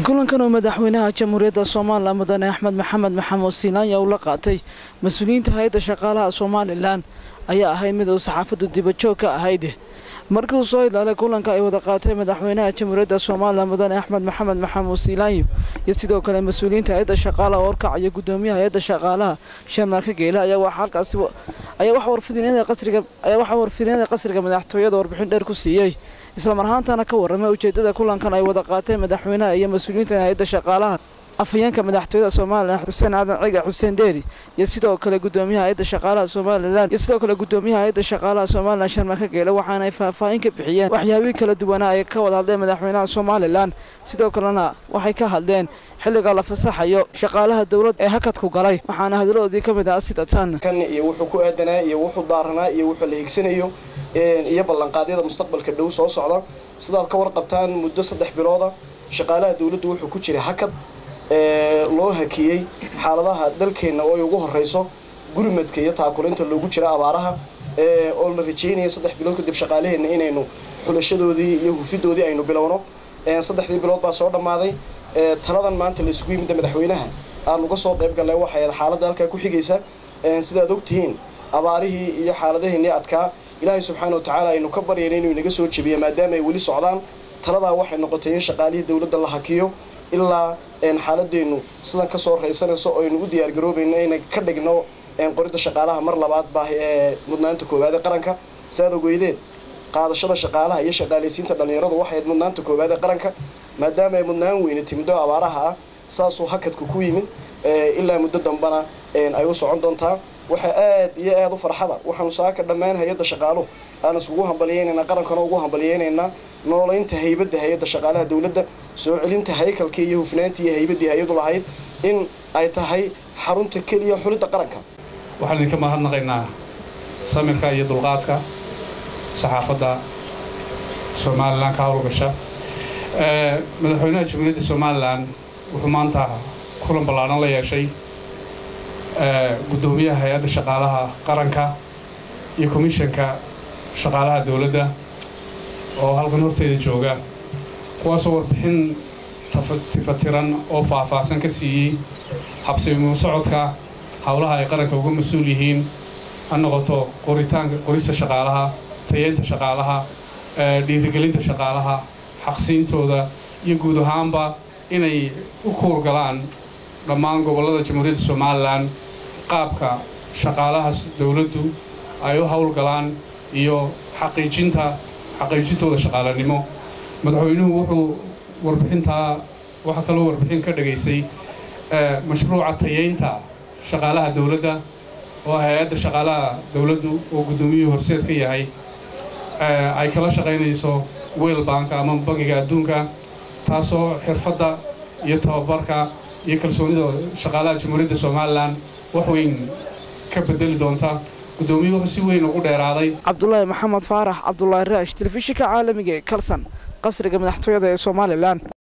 kulankan oo madaxweynaha jamhuuriyadda somalilan mudane axmed maxamed maxamuud siinaanya uu la qaatay mas-uuliyiinta hay-adda shaqaalaha somalilan ayaa ahayd mid uu saxaafaddu dibajoog ka ahayd markii uu soo ilaalay kulanka ay wada qaatay madaxweynaha jamhuuriyadda somalilan mudane axmed maxamed maxamuud siinaanyo iyo sidoo kale mas-uuliyiinta hay-adda shaqaalaha oo horkacaya guddoomiyaha hay-adda shaqaalaha sharmaarka geela ayaa waxaa halkaasi ayaa waxa warfidinada qasriga ayaa waxaa warfidinada qasriga madaxtooyada warbixin dheer ku siiyey islamar ahaantana ka warramay ujeeddada kulankan ay wada qaateen madaxweynaha iyo mas-uuliyiinta hay-adda shaqaalaha afhayeenka madaxtooyada somalilan xuseen aadan ciga xuseen deeri iyo sidoo kale guddoomiyaha hay-adda shaqaalaha somalilan iyo sidoo kale guddoomiyaha hay-adda shaqaalaha somalilan sharmaarka geele waxaana ay faahfaahin ka bixiyeen waxyaabihii kala duwanaa ay ka wada hadleen madaxweynaha somalilan sidoo kalena waxay ka hadleen xilliga la fasaxayo shaqaalaha dowladda ee hakadku galay waxaana hadaladoodii ka mid ah sida tan kan iyo wuxuu ku aadanaa iyo wuxuu daaranaa iyo wuxuu la higsanayo iyo ballanqaadyada mustaqbalka dhow soo socda sidaad ka warqabtaan muddo saddex bilooda shaqaalaha dowladdu wuxuu ku jiray hakad loo hakiyey xaaladaha dalkeenna oo ay ugu horreyso gurmadka iyo taakulinta loogu jira abaaraha oo la rajeynaya saddex bilood kadib shaqaalaheenna inaynu xulashadoodii iyo hufidoodii aynu bilowno saddexdii bilood baa soo dhammaaday taladan maanta la isugu yimidda madaxweynaha aan uga soo qayb gallay waxay xaaladda halkaa ku xigaysa sidaad ogtihiin abaarihii iyo xaaladaheennii adkaa ilaahay subxaana wa tacaala aynu ka baryayna inuu inaga soo jebiyo maadaama ay weli socdaan taladaa waxay noqotay in shaqaalihii dowladda la hakiyo ilaa xaaladeennu sidan ka soo raysanayso oo aynu u diyaargaroobayno inay ka dhigno qoridda shaqaalaha mar labaad baahi ee mudnaanta koowaad ee qaranka siaad ogeydeen qaadashada shaqaalaha iyo shaqaalaysiinta dhallinyaradu waxay mudnaanta koowaad ee qaranka maadaama ay mudnaan weyne timido abaaraha ah saasuu hakadku ku yimid ilaa muddo dambana ay u socon doontaa waxaa aad iyo aad u farxada waxaanu saaka dhammaan hay-adda shaqaaluhu aan iskugu hambaliyeynaynaa qarankana ugu hambaliyeynaynaa noolaynta haybadda hay-adda shaqaalaha dowladda soo celinta haykalkii iyo hufnaantii iyo haybaddii hay-adu lahayd in ay tahay xarunta keliya xulidda qaranka waxaan idinka mahadnaqaynaa samirka iyo dulqaadka saxaafadda somalilan ka hawlgasha madaxweynaha jamhuuriyadda somalilan wuxuu maanta kulan ballaaran la yeeshay guddoomiyaha hay-adda shaqaalaha qaranka iyo komishanka shaqaalaha dowladda oo halkan horteeda jooga kuwaasoo warbixin tifatiran oo faahfaahsan ka siiyey habsimu socodka howlaha ay qaranka uga mas-uul yihiin ha noqoto qoritaanka qorista shaqaalaha tayeynta shaqaalaha dhiirigelinta shaqaalaha xaqsiintooda iyo guud ahaanba inay u kuurgalaan dhammaan gobollada jamhuuriyadda somalilan qaabka shaqaalaha dowladdu ay u howlgalaan iyo xaqiijinta xaqiijintooda shaqaalanimo madaxweynuhu wuxuu warbixintaa waxaa kaloo warbixin ka dhagaysay mashruuca tayeynta shaqaalaha dowladda oo hay-adda shaqaalaha dowladdu oo guddoomiyuhu horseed ka yahay ay kala shaqaynayso weel baanka ama bangiga adduunka taasoo xirfadda iyo tababarka iyo kalsoonida shaqaalaha jamhuuriyadda somalilan wax weyn ka bedeli doonta guddoomiyuhu wuxuu si weyn ugu dheeraaday cabdulaahi maxamed faarax cabdulaahi raash telefishinka caalamiga ee kalsan qasriga madaxtooyada ee somalilan